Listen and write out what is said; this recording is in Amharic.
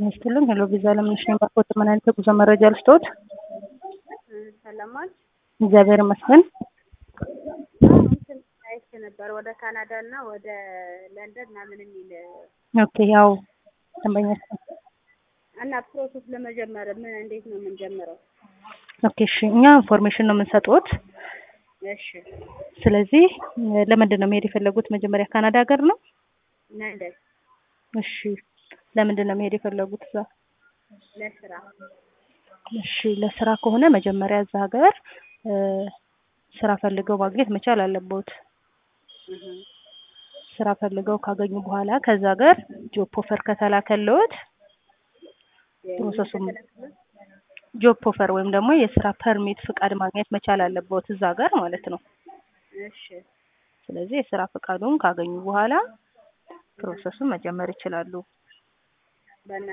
ጤና ይስጥልኝ። ሄሎ ቪዛ ለምንሽ ነው ባኮት ምን አይነት የጉዞ መረጃ ልስጥዎት? ሰለሞን እግዚአብሔር ይመስገን። እንትን አይቼ ነበር ወደ ካናዳ እና ወደ ለንደን ምናምን የሚል ኦኬ ያው ደንበኛ እና ፕሮሰስ ለመጀመር ምን እንዴት ነው የምንጀምረው? ኦኬ እሺ፣ እኛ ኢንፎርሜሽን ነው የምንሰጥዎት። እሺ ስለዚህ ለምንድን ነው መሄድ የፈለጉት? መጀመሪያ ካናዳ ሀገር ነው? ለንደን እሺ፣ ለምንድን ነው መሄድ የፈለጉት እዛ? ለስራ እሺ፣ ለስራ ከሆነ መጀመሪያ እዛ ሀገር እ ስራ ፈልገው ማግኘት መቻል አለብዎት። እህ ስራ ፈልገው ካገኙ በኋላ ከዛ ሀገር ጆብ ኦፈር ከተላከልዎት ፕሮሰሱም ጆብ ኦፈር ወይም ደግሞ የስራ ፐርሚት ፍቃድ ማግኘት መቻል አለብዎት እዛ ሀገር ማለት ነው። እሺ ስለዚህ የስራ ፍቃዱን ካገኙ በኋላ ፕሮሰሱን መጀመር ይችላሉ። በእና